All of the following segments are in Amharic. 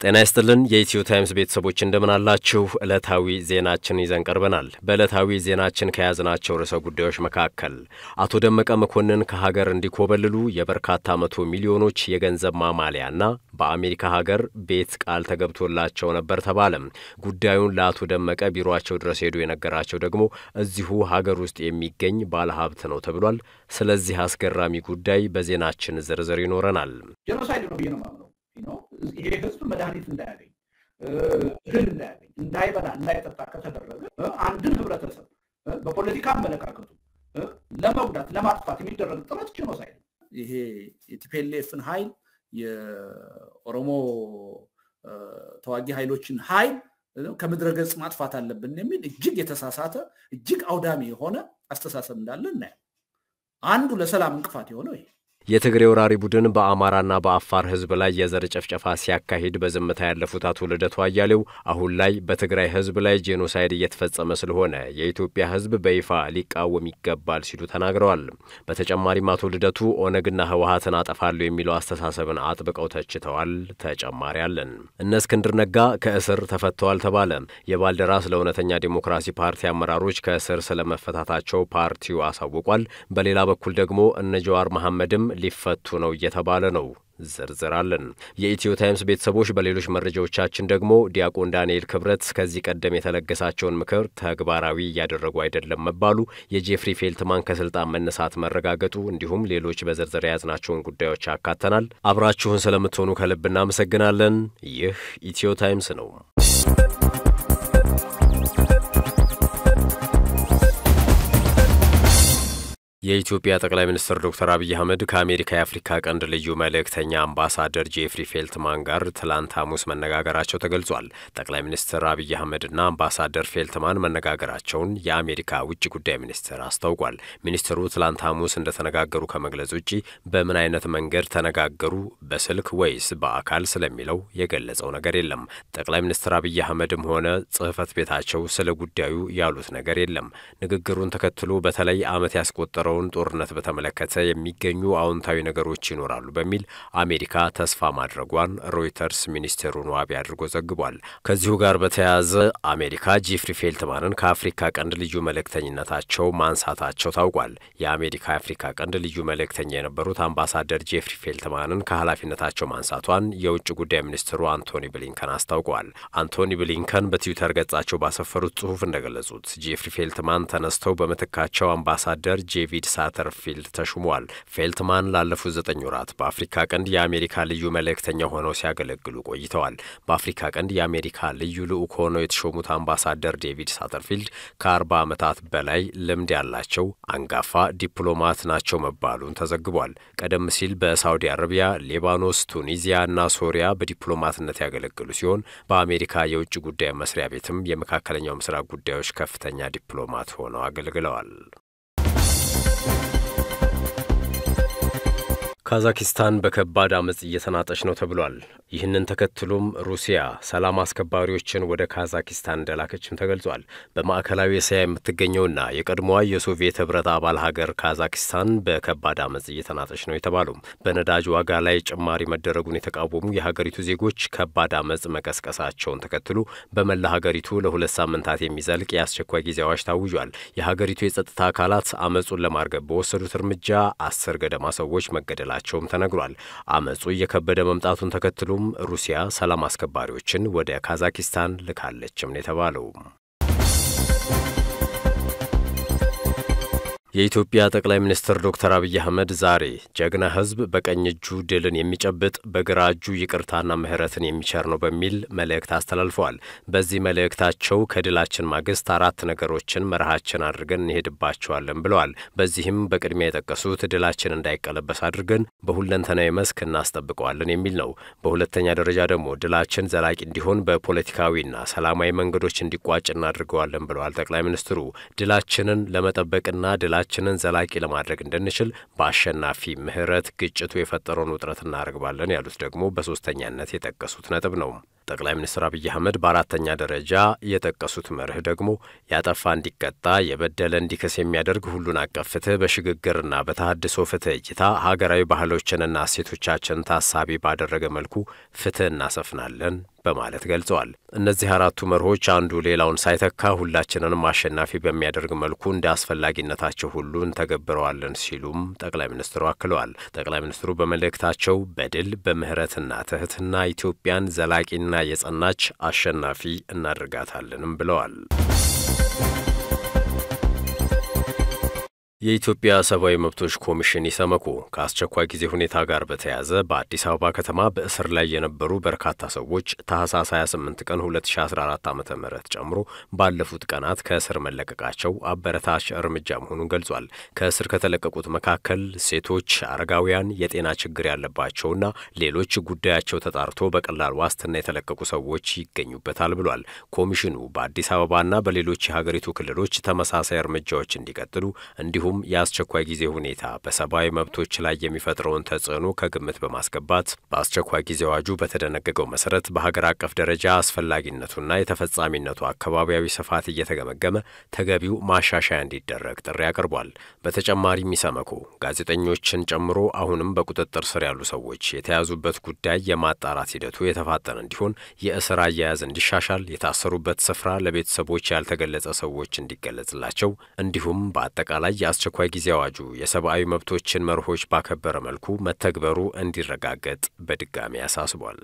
ጤና ይስጥልን የኢትዮ ታይምስ ቤተሰቦች እንደምን አላችሁ? ዕለታዊ ዜናችን ይዘን ቀርበናል። በዕለታዊ ዜናችን ከያዝናቸው ርዕሰ ጉዳዮች መካከል አቶ ደመቀ መኮንን ከሀገር እንዲኮበልሉ የበርካታ መቶ ሚሊዮኖች የገንዘብ ማማለያና በአሜሪካ ሀገር ቤት ቃል ተገብቶላቸው ነበር ተባለም። ጉዳዩን ለአቶ ደመቀ ቢሮአቸው ድረስ ሄዱ የነገራቸው ደግሞ እዚሁ ሀገር ውስጥ የሚገኝ ባለሀብት ነው ተብሏል። ስለዚህ አስገራሚ ጉዳይ በዜናችን ዝርዝር ይኖረናል። ጄኖሳይድ ነው ብዬ ነው የማምነው። ይሄ ህዝብ መድኃኒት እንዳያገኝ እህል እንዳያገኝ እንዳይበላ እንዳይጠጣ ከተደረገ አንድን ህብረተሰብ በፖለቲካ አመለካከቱ ለመጉዳት ለማጥፋት የሚደረግ ጥረት ጄኖሳይድ ነው። ይሄ የቲፒኤልኤፍን ኃይል የኦሮሞ ተዋጊ ኃይሎችን ኃይል ከምድረ ገጽ ማጥፋት አለብን የሚል እጅግ የተሳሳተ እጅግ አውዳሚ የሆነ አስተሳሰብ እንዳለ እናያል። አንዱ ለሰላም እንቅፋት የሆነው ይሄ የትግሬ ወራሪ ቡድን በአማራና በአፋር ህዝብ ላይ የዘር ጭፍጨፋ ሲያካሂድ በዝምታ ያለፉት አቶ ልደቱ አያሌው አሁን ላይ በትግራይ ህዝብ ላይ ጄኖሳይድ እየተፈጸመ ስለሆነ የኢትዮጵያ ህዝብ በይፋ ሊቃወም ይገባል ሲሉ ተናግረዋል። በተጨማሪም አቶ ልደቱ ኦነግና ህወሀትን አጠፋለሁ የሚለው አስተሳሰብን አጥብቀው ተችተዋል። ተጨማሪ አለን። እነ እስክንድር ነጋ ከእስር ተፈተዋል ተባለ። የባልደራስ ለእውነተኛ ዴሞክራሲ ፓርቲ አመራሮች ከእስር ስለመፈታታቸው ፓርቲው አሳውቋል። በሌላ በኩል ደግሞ እነ ጀዋር መሐመድም ሊፈቱ ነው እየተባለ ነው። ዝርዝር አለን። የኢትዮ ታይምስ ቤተሰቦች በሌሎች መረጃዎቻችን ደግሞ ዲያቆን ዳንኤል ክብረት ከዚህ ቀደም የተለገሳቸውን ምክር ተግባራዊ እያደረጉ አይደለም መባሉ፣ የጄፍሪ ፌልትማን ከስልጣን መነሳት መረጋገጡ፣ እንዲሁም ሌሎች በዝርዝር የያዝናቸውን ጉዳዮች አካተናል። አብራችሁን ስለምትሆኑ ከልብ እናመሰግናለን። ይህ ኢትዮ ታይምስ ነው። የኢትዮጵያ ጠቅላይ ሚኒስትር ዶክተር አብይ አህመድ ከአሜሪካ የአፍሪካ ቀንድ ልዩ መልእክተኛ አምባሳደር ጄፍሪ ፌልትማን ጋር ትላንት ሐሙስ መነጋገራቸው ተገልጿል። ጠቅላይ ሚኒስትር አብይ አህመድና አምባሳደር ፌልትማን መነጋገራቸውን የአሜሪካ ውጭ ጉዳይ ሚኒስትር አስታውቋል። ሚኒስትሩ ትላንት ሐሙስ እንደተነጋገሩ ከመግለጽ ውጪ በምን አይነት መንገድ ተነጋገሩ፣ በስልክ ወይስ በአካል ስለሚለው የገለጸው ነገር የለም። ጠቅላይ ሚኒስትር አብይ አህመድም ሆነ ጽህፈት ቤታቸው ስለ ጉዳዩ ያሉት ነገር የለም። ንግግሩን ተከትሎ በተለይ ዓመት ያስቆጠረው ውን ጦርነት በተመለከተ የሚገኙ አዎንታዊ ነገሮች ይኖራሉ በሚል አሜሪካ ተስፋ ማድረጓን ሮይተርስ ሚኒስቴሩን ዋቢ አድርጎ ዘግቧል። ከዚሁ ጋር በተያያዘ አሜሪካ ጄፍሪ ፌልትማንን ከአፍሪካ ቀንድ ልዩ መልእክተኝነታቸው ማንሳታቸው ታውቋል። የአሜሪካ የአፍሪካ ቀንድ ልዩ መልእክተኛ የነበሩት አምባሳደር ጄፍሪ ፌልትማንን ከኃላፊነታቸው ማንሳቷን የውጭ ጉዳይ ሚኒስትሩ አንቶኒ ብሊንከን አስታውቀዋል። አንቶኒ ብሊንከን በትዊተር ገጻቸው ባሰፈሩት ጽሑፍ እንደገለጹት ጄፍሪ ፌልትማን ተነስተው በምትካቸው አምባሳደር ጄቪድ ሳተርፊልድ ተሹመዋል። ፌልትማን ላለፉት ዘጠኝ ወራት በአፍሪካ ቀንድ የአሜሪካ ልዩ መልእክተኛ ሆነው ሲያገለግሉ ቆይተዋል። በአፍሪካ ቀንድ የአሜሪካ ልዩ ልዑክ ሆነው የተሾሙት አምባሳደር ዴቪድ ሳተርፊልድ ከአርባ ዓመታት በላይ ልምድ ያላቸው አንጋፋ ዲፕሎማት ናቸው መባሉን ተዘግቧል። ቀደም ሲል በሳውዲ አረቢያ፣ ሌባኖስ፣ ቱኒዚያ እና ሶሪያ በዲፕሎማትነት ያገለግሉ ሲሆን በአሜሪካ የውጭ ጉዳይ መስሪያ ቤትም የመካከለኛው ምስራቅ ጉዳዮች ከፍተኛ ዲፕሎማት ሆነው አገልግለዋል። ካዛኪስታን በከባድ አመፅ እየተናጠች ነው ተብሏል። ይህንን ተከትሎም ሩሲያ ሰላም አስከባሪዎችን ወደ ካዛኪስታን እንደላከችም ተገልጿል። በማዕከላዊ እስያ የምትገኘውና የቀድሞዋ የሶቪየት ህብረት አባል ሀገር ካዛኪስታን በከባድ አመፅ እየተናጠች ነው የተባለው በነዳጅ ዋጋ ላይ ጭማሪ መደረጉን የተቃወሙ የሀገሪቱ ዜጎች ከባድ አመፅ መቀስቀሳቸውን ተከትሎ በመላ ሀገሪቱ ለሁለት ሳምንታት የሚዘልቅ የአስቸኳይ ጊዜ አዋጅ ታውጇል። የሀገሪቱ የጸጥታ አካላት አመፁን ለማርገብ በወሰዱት እርምጃ አስር ገደማ ሰዎች መገደላቸው ቸውም ተነግሯል። አመፁ እየከበደ መምጣቱን ተከትሎም ሩሲያ ሰላም አስከባሪዎችን ወደ ካዛኪስታን ልካለችም ነው የተባለው። የኢትዮጵያ ጠቅላይ ሚኒስትር ዶክተር አብይ አህመድ ዛሬ ጀግና ህዝብ በቀኝ እጁ ድልን የሚጨብጥ በግራ እጁ ይቅርታና ምህረትን የሚቸር ነው በሚል መልእክት አስተላልፈዋል። በዚህ መልእክታቸው ከድላችን ማግስት አራት ነገሮችን መርሃችን አድርገን እንሄድባቸዋለን ብለዋል። በዚህም በቅድሚያ የጠቀሱት ድላችን እንዳይቀለበስ አድርገን በሁለንተናዊ መስክ እናስጠብቀዋለን የሚል ነው። በሁለተኛ ደረጃ ደግሞ ድላችን ዘላቂ እንዲሆን በፖለቲካዊና ሰላማዊ መንገዶች እንዲቋጭ እናድርገዋለን ብለዋል። ጠቅላይ ሚኒስትሩ ድላችንን ለመጠበቅና ድላ ችንን ዘላቂ ለማድረግ እንድንችል በአሸናፊ ምህረት ግጭቱ የፈጠረውን ውጥረት እናረግባለን ያሉት ደግሞ በሶስተኛነት የጠቀሱት ነጥብ ነው። ጠቅላይ ሚኒስትር አብይ አህመድ በአራተኛ ደረጃ የጠቀሱት መርህ ደግሞ ያጠፋ እንዲቀጣ፣ የበደለ እንዲክስ የሚያደርግ ሁሉን አቀፍ ፍትህ በሽግግርና በተሃድሶ ፍትህ እይታ ሀገራዊ ባህሎችንና እሴቶቻችን ታሳቢ ባደረገ መልኩ ፍትህ እናሰፍናለን በማለት ገልጸዋል። እነዚህ አራቱ መርሆች አንዱ ሌላውን ሳይተካ ሁላችንንም አሸናፊ በሚያደርግ መልኩ እንደ አስፈላጊነታቸው ሁሉ እንተገብረዋለን ሲሉም ጠቅላይ ሚኒስትሩ አክለዋል። ጠቅላይ ሚኒስትሩ በመልእክታቸው በድል በምህረትና ትህትና ኢትዮጵያን ዘላቂና የጸናች አሸናፊ እናደርጋታለንም ብለዋል። የኢትዮጵያ ሰብአዊ መብቶች ኮሚሽን ኢሰመኮ ከአስቸኳይ ጊዜ ሁኔታ ጋር በተያያዘ በአዲስ አበባ ከተማ በእስር ላይ የነበሩ በርካታ ሰዎች ታህሳስ 28 ቀን 2014 ዓ ም ጨምሮ ባለፉት ቀናት ከእስር መለቀቃቸው አበረታች እርምጃ መሆኑን ገልጿል። ከእስር ከተለቀቁት መካከል ሴቶች፣ አረጋውያን፣ የጤና ችግር ያለባቸውና ሌሎች ጉዳያቸው ተጣርቶ በቀላል ዋስትና የተለቀቁ ሰዎች ይገኙበታል ብሏል። ኮሚሽኑ በአዲስ አበባና በሌሎች የሀገሪቱ ክልሎች ተመሳሳይ እርምጃዎች እንዲቀጥሉ እንዲሁም የአስቸኳይ ጊዜ ሁኔታ በሰብአዊ መብቶች ላይ የሚፈጥረውን ተጽዕኖ ከግምት በማስገባት በአስቸኳይ ጊዜ አዋጁ በተደነገገው መሰረት በሀገር አቀፍ ደረጃ አስፈላጊነቱና የተፈጻሚነቱ አካባቢያዊ ስፋት እየተገመገመ ተገቢው ማሻሻያ እንዲደረግ ጥሪ አቅርቧል። በተጨማሪም ኢሰመኮ ጋዜጠኞችን ጨምሮ አሁንም በቁጥጥር ስር ያሉ ሰዎች የተያዙበት ጉዳይ የማጣራት ሂደቱ የተፋጠነ እንዲሆን፣ የእስር አያያዝ እንዲሻሻል፣ የታሰሩበት ስፍራ ለቤተሰቦች ያልተገለጸ ሰዎች እንዲገለጽላቸው እንዲሁም በአጠቃላይ የአስቸኳይ ጊዜ አዋጁ የሰብአዊ መብቶችን መርሆች ባከበረ መልኩ መተግበሩ እንዲረጋገጥ በድጋሚ አሳስቧል።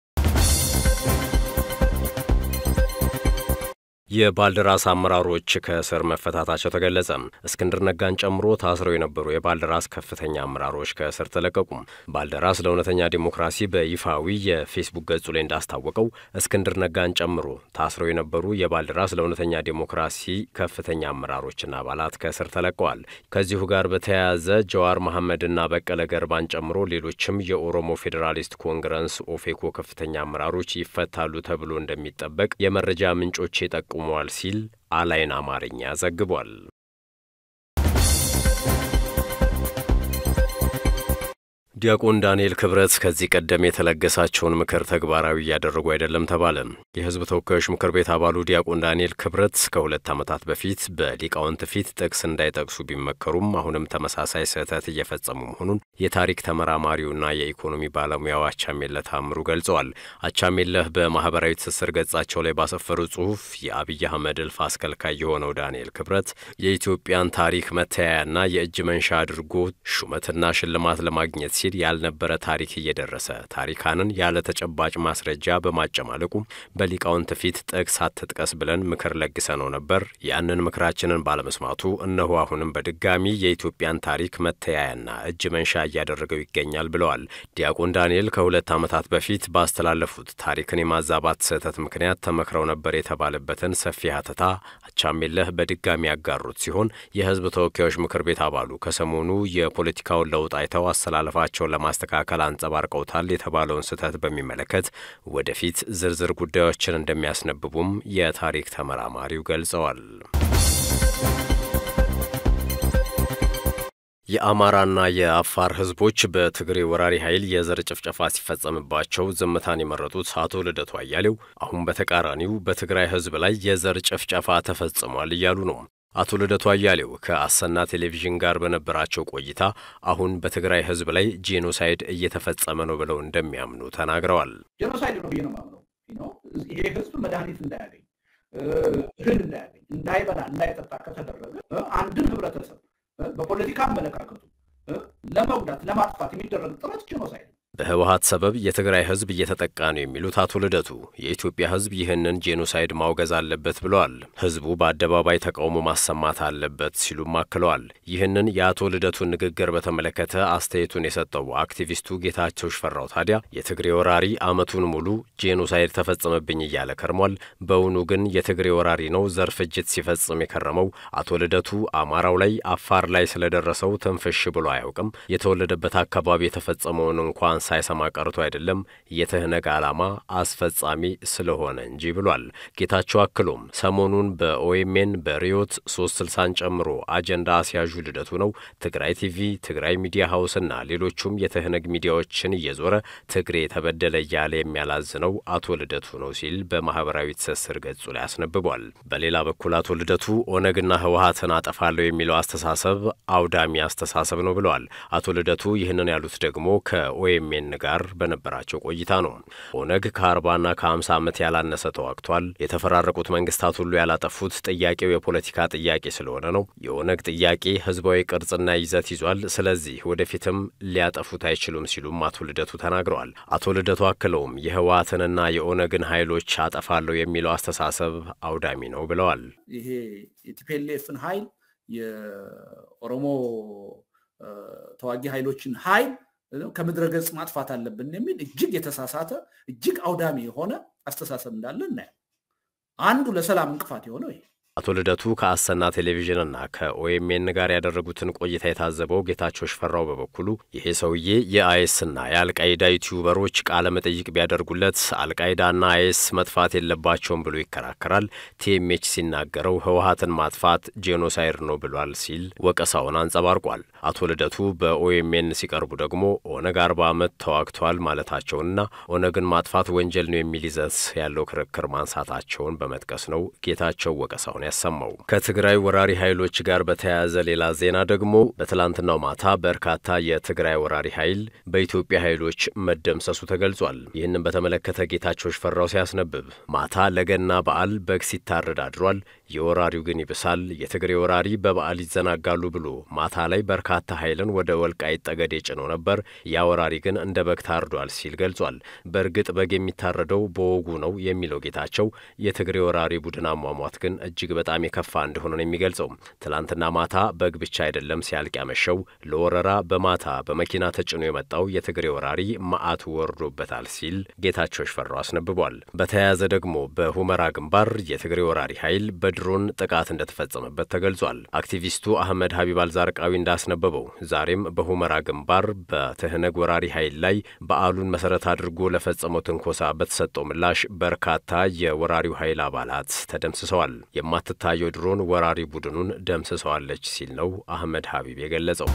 የባልደራስ አመራሮች ከእስር መፈታታቸው ተገለጸ። እስክንድር ነጋን ጨምሮ ታስረው የነበሩ የባልደራስ ከፍተኛ አመራሮች ከእስር ተለቀቁ። ባልደራስ ለእውነተኛ ዲሞክራሲ በይፋዊ የፌስቡክ ገጹ ላይ እንዳስታወቀው እስክንድር ነጋን ጨምሮ ታስረው የነበሩ የባልደራስ ለእውነተኛ ዲሞክራሲ ከፍተኛ አመራሮችና አባላት ከእስር ተለቀዋል። ከዚሁ ጋር በተያያዘ ጀዋር መሐመድና በቀለ ገርባን ጨምሮ ሌሎችም የኦሮሞ ፌዴራሊስት ኮንግረስ ኦፌኮ ከፍተኛ አመራሮች ይፈታሉ ተብሎ እንደሚጠበቅ የመረጃ ምንጮች የጠቁ ቆመዋል ሲል አላይን አማርኛ ዘግቧል። ዲያቆን ዳንኤል ክብረት ከዚህ ቀደም የተለገሳቸውን ምክር ተግባራዊ እያደረጉ አይደለም ተባለ። የሕዝብ ተወካዮች ምክር ቤት አባሉ ዲያቆን ዳንኤል ክብረት ከሁለት ዓመታት በፊት በሊቃውንት ፊት ጥቅስ እንዳይጠቅሱ ቢመከሩም አሁንም ተመሳሳይ ስህተት እየፈጸሙ መሆኑን የታሪክ ተመራማሪውና የኢኮኖሚ ባለሙያው አቻሜለህ ታምሩ ገልጸዋል። አቻሜለህ በማህበራዊ ትስስር ገጻቸው ላይ ባሰፈሩ ጽሑፍ የአብይ አህመድ እልፍ አስከልካይ የሆነው ዳንኤል ክብረት የኢትዮጵያን ታሪክ መተያያና የእጅ መንሻ አድርጎ ሹመትና ሽልማት ለማግኘት ሲል ያልነበረ ታሪክ እየደረሰ ታሪካንን ያለ ተጨባጭ ማስረጃ በማጨማለቁ በሊቃውንት ፊት ጥቅስ አትጥቀስ ብለን ምክር ለግሰነው ነበር። ያንን ምክራችንን ባለመስማቱ እነሆ አሁንም በድጋሚ የኢትዮጵያን ታሪክ መተያያና እጅ መንሻ እያደረገው ይገኛል ብለዋል። ዲያቆን ዳንኤል ከሁለት ዓመታት በፊት ባስተላለፉት ታሪክን የማዛባት ስህተት ምክንያት ተመክረው ነበር የተባለበትን ሰፊ ሀተታ አቻሜለህ በድጋሚ ያጋሩት ሲሆን የሕዝብ ተወካዮች ምክር ቤት አባሉ ከሰሞኑ የፖለቲካውን ለውጥ አይተው አስተላለፋቸውን ለማስተካከል አንጸባርቀውታል የተባለውን ስህተት በሚመለከት ወደፊት ዝርዝር ጉዳዮችን እንደሚያስነብቡም የታሪክ ተመራማሪው ገልጸዋል። የአማራና የአፋር ህዝቦች በትግሬ ወራሪ ኃይል የዘር ጭፍጨፋ ሲፈጸምባቸው ዝምታን የመረጡት አቶ ልደቱ አያሌው አሁን በተቃራኒው በትግራይ ህዝብ ላይ የዘር ጭፍጨፋ ተፈጽሟል እያሉ ነው። አቶ ልደቱ አያሌው ከአሰና ቴሌቪዥን ጋር በነበራቸው ቆይታ አሁን በትግራይ ህዝብ ላይ ጄኖሳይድ እየተፈጸመ ነው ብለው እንደሚያምኑ ተናግረዋል። ጄኖሳይድ ነው ብዬ ነው የማምነው። ይሄ ህዝብ መድኃኒት እንዳያገኝ፣ እህል እንዳያገኝ፣ እንዳይበላ፣ እንዳይጠጣ ከተደረገ አንድን ህብረተሰብ በፖለቲካ አመለካከቱ ለመጉዳት ለማጥፋት የሚደረግ ጥረት ጄኖሳይድ ነው። በህወሀት ሰበብ የትግራይ ህዝብ እየተጠቃ ነው የሚሉት አቶ ልደቱ የኢትዮጵያ ህዝብ ይህንን ጄኖሳይድ ማውገዝ አለበት ብለዋል። ህዝቡ በአደባባይ ተቃውሞ ማሰማት አለበት ሲሉም አክለዋል። ይህንን የአቶ ልደቱን ንግግር በተመለከተ አስተያየቱን የሰጠው አክቲቪስቱ ጌታቸው ሽፈራው ታዲያ የትግሬ ወራሪ አመቱን ሙሉ ጄኖሳይድ ተፈጸመብኝ እያለ ከርሟል። በውኑ ግን የትግሬ ወራሪ ነው ዘር ፍጅት ሲፈጽም የከረመው? አቶ ልደቱ አማራው ላይ አፋር ላይ ስለደረሰው ትንፍሽ ብሎ አያውቅም። የተወለደበት አካባቢ የተፈጸመውን እንኳን ሳይሰማ ቀርቶ አይደለም የትህነግ ዓላማ አስፈጻሚ ስለሆነ እንጂ ብሏል። ጌታቸው አክሎም ሰሞኑን በኦኤምኤን በሪዮት ሶስት ስልሳን ጨምሮ አጀንዳ አስያዡ ልደቱ ነው። ትግራይ ቲቪ፣ ትግራይ ሚዲያ ሀውስና ሌሎቹም የትህነግ ሚዲያዎችን እየዞረ ትግሬ ተበደለ እያለ የሚያላዝነው አቶ ልደቱ ነው ሲል በማህበራዊ ትስስር ገጹ ላይ አስነብቧል። በሌላ በኩል አቶ ልደቱ ኦነግና ህወሀትን አጠፋለሁ የሚለው አስተሳሰብ አውዳሚ አስተሳሰብ ነው ብለዋል። አቶ ልደቱ ይህንን ያሉት ደግሞ ከኦኤም ከኦኤምኤን ጋር በነበራቸው ቆይታ ነው። ኦነግ ከአርባና ከሀምሳ ዓመት ያላነሰ ተዋግቷል። የተፈራረቁት መንግስታት ሁሉ ያላጠፉት ጥያቄው የፖለቲካ ጥያቄ ስለሆነ ነው። የኦነግ ጥያቄ ህዝባዊ ቅርጽና ይዘት ይዟል። ስለዚህ ወደፊትም ሊያጠፉት አይችሉም ሲሉም አቶ ልደቱ ተናግረዋል። አቶ ልደቱ አክለውም የህወሓትንና የኦነግን ኃይሎች አጠፋለሁ የሚለው አስተሳሰብ አውዳሚ ነው ብለዋል። ይሄ የቲፒኤልኤፍን ኃይል የኦሮሞ ተዋጊ ኃይሎችን ኃይል ከምድረ ገጽ ማጥፋት አለብን የሚል እጅግ የተሳሳተ እጅግ አውዳሚ የሆነ አስተሳሰብ እንዳለ እናያል። አንዱ ለሰላም እንቅፋት የሆነው ይሄ አቶ ልደቱ ከአሰና ቴሌቪዥንና ከኦኤምኤን ጋር ያደረጉትን ቆይታ የታዘበው ጌታቸው ሽፈራው በበኩሉ ይሄ ሰውዬ የአይኤስና የአልቃይዳ ዩቲዩበሮች ቃለ መጠይቅ ቢያደርጉለት አልቃይዳና አይኤስ መጥፋት የለባቸውም ብሎ ይከራከራል። ቲኤምኤች ሲናገረው ህወሓትን ማጥፋት ጄኖሳይድ ነው ብሏል ሲል ወቀሳውን አንጸባርቋል። አቶ ልደቱ በኦኤምኤን ሲቀርቡ ደግሞ ኦነግ አርባ ዓመት ተዋግቷል ማለታቸውንና ኦነግን ማጥፋት ወንጀል ነው የሚል ይዘት ያለው ክርክር ማንሳታቸውን በመጥቀስ ነው ጌታቸው ወቀሳውን ያሰማው። ከትግራይ ወራሪ ኃይሎች ጋር በተያያዘ ሌላ ዜና ደግሞ በትላንትናው ማታ በርካታ የትግራይ ወራሪ ኃይል በኢትዮጵያ ኃይሎች መደምሰሱ ተገልጿል። ይህንን በተመለከተ ጌታቸው ሽፈራው ሲያስነብብ ማታ ለገና በዓል በግ ሲታረድ አድሯል። የወራሪው ግን ይብሳል። የትግሬ ወራሪ በበዓል ይዘናጋሉ ብሎ ማታ ላይ በርካታ ኃይልን ወደ ወልቃይት ጠገዴ ጭኖ ነበር። ያ ወራሪ ግን እንደ በግ ታርዷል ሲል ገልጿል። በእርግጥ በግ የሚታረደው በወጉ ነው የሚለው ጌታቸው የትግሬ ወራሪ ቡድን አሟሟት ግን እጅግ በጣም የከፋ እንደሆነ ነው የሚገልጸው። ትላንትና ማታ በግ ብቻ አይደለም ሲያልቅ ያመሸው ለወረራ በማታ በመኪና ተጭኖ የመጣው የትግሬ ወራሪ መዓቱ ወርዶበታል ሲል ጌታቸው ሽፈራው አስነብቧል። በተያያዘ ደግሞ በሁመራ ግንባር የትግሬ ወራሪ ኃይል በድሮን ጥቃት እንደተፈጸመበት ተገልጿል። አክቲቪስቱ አህመድ ሀቢብ አልዛርቃዊ እንዳስነበበው ዛሬም በሁመራ ግንባር በትህነግ ወራሪ ኃይል ላይ በዓሉን መሰረት አድርጎ ለፈጸመው ትንኮሳ በተሰጠው ምላሽ በርካታ የወራሪው ኃይል አባላት ተደምስሰዋል። የማትታየው ድሮን ወራሪ ቡድኑን ደምስሰዋለች ሲል ነው አህመድ ሀቢብ የገለጸው።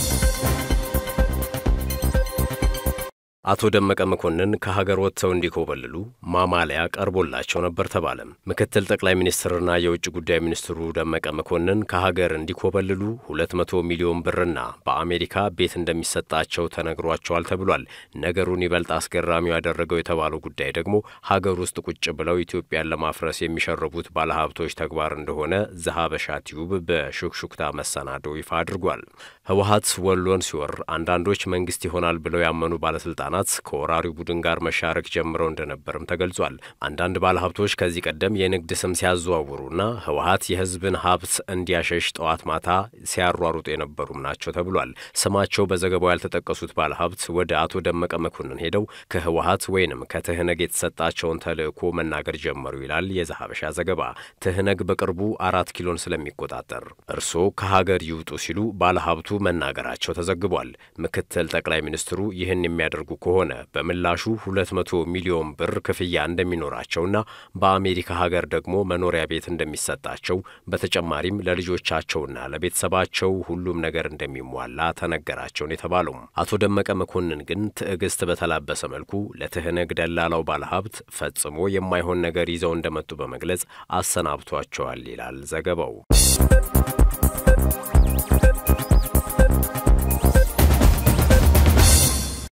አቶ ደመቀ መኮንን ከሀገር ወጥተው እንዲኮበልሉ ማማለያ ቀርቦላቸው ነበር ተባለ። ምክትል ጠቅላይ ሚኒስትርና የውጭ ጉዳይ ሚኒስትሩ ደመቀ መኮንን ከሀገር እንዲኮበልሉ ሁለት መቶ ሚሊዮን ብርና በአሜሪካ ቤት እንደሚሰጣቸው ተነግሯቸዋል ተብሏል። ነገሩን ይበልጥ አስገራሚው ያደረገው የተባለው ጉዳይ ደግሞ ሀገር ውስጥ ቁጭ ብለው ኢትዮጵያን ለማፍረስ የሚሸርቡት ባለሀብቶች ተግባር እንደሆነ ዘሀበሻ ቲዩብ በሹክሹክታ መሰናዶ ይፋ አድርጓል። ህወሀት ወሎን ሲወር አንዳንዶች መንግስት ይሆናል ብለው ያመኑ ባለስልጣናት ከወራሪው ቡድን ጋር መሻረክ ጀምረው እንደነበርም ተገልጿል። አንዳንድ ባለሀብቶች ከዚህ ቀደም የንግድ ስም ሲያዘዋውሩና ህወሀት የህዝብን ሀብት እንዲያሸሽ ጠዋት ማታ ሲያሯሩጡ የነበሩም ናቸው ተብሏል። ስማቸው በዘገባው ያልተጠቀሱት ባለሀብት ወደ አቶ ደመቀ መኮንን ሄደው ከህወሀት ወይንም ከትህነግ የተሰጣቸውን ተልዕኮ መናገር ጀመሩ ይላል የዘሀበሻ ዘገባ። ትህነግ በቅርቡ አራት ኪሎን ስለሚቆጣጠር እርስዎ ከሀገር ይውጡ ሲሉ ባለሀብቱ መናገራቸው ተዘግቧል። ምክትል ጠቅላይ ሚኒስትሩ ይህን የሚያደርጉ ከሆነ በምላሹ 200 ሚሊዮን ብር ክፍያ እንደሚኖራቸውና በአሜሪካ ሀገር ደግሞ መኖሪያ ቤት እንደሚሰጣቸው በተጨማሪም ለልጆቻቸውና ለቤተሰባቸው ሁሉም ነገር እንደሚሟላ ተነገራቸውን የተባለው አቶ ደመቀ መኮንን ግን ትዕግስት በተላበሰ መልኩ ለትህነግ ደላላው ባለሀብት ፈጽሞ የማይሆን ነገር ይዘው እንደመጡ በመግለጽ አሰናብቷቸዋል ይላል ዘገባው።